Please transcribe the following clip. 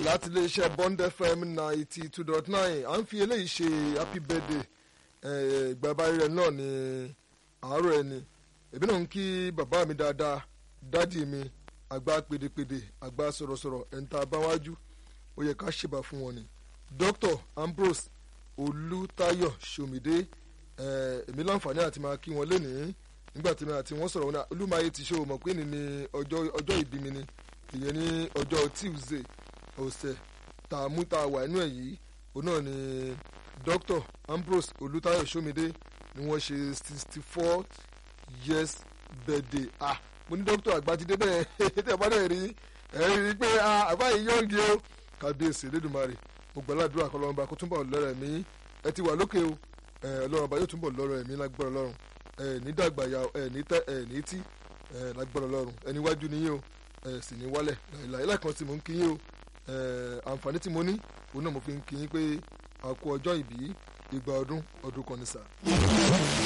láti iléeṣẹ́ Bond FM ninety two dot nine à ń fi eléyìí ṣe happy birthday ìgbàbárí rẹ̀ náà ní àárọ̀ ẹni èmi náà ń kí bàbá mi dáadáa dádì mi àgbà pèdèpèdè àgbà sọ̀rọ̀sọ̀rọ̀ ẹ̀ńtà báwájú ó yẹ ká ṣèbà fún wọn ni Dr. Ambrose Olùtayọ̀ Ṣòmídé èmi láǹfààní àti máa kí wọn lénìí nígbà tí mi àti wọn sọ̀rọ̀ wọn náà olúmọye ti ṣe òmò pé ní ní ọjọ́ ìbí mi ni ìyẹn ní ọjọ́ Tuesday ọ̀sẹ̀ tá a mú tá a wà inú ẹ̀ yìí òun náà ni Dr. Ambrose Olùtayọ̀ Ṣòmídé ni wọ́n ṣe sixty four years birthday ah mo ní dókítà àgbàjídé bẹ́ẹ̀ tẹ̀ bá dẹ̀ rí ẹ̀ rí i pé àbá yìí yọ̀ǹgì o kábíyèsí Elédùmarè mo gbàládùra kọlọ́mọba kó túnbọ̀ lọ́rọ̀ ẹ̀mí ẹ ti wà lókè o ọlọ́run ọba yóò túnbọ̀ lọ́rọ̀ ẹ̀mí lágbára ọlọ́run ẹ ní dàgbà ya ẹ ní tẹ ẹ ní tí ẹ lágbára ọlọ́run ẹni wájú ni yín o ẹ sì ní wálẹ̀ láìláì láìkan tí mo ń kí yín o àǹfààní tí mo ní òun náà mo fi ń kí yín pé a kú ọjọ́ ìbí ìgbà ọdún ọdún kan ní sáà.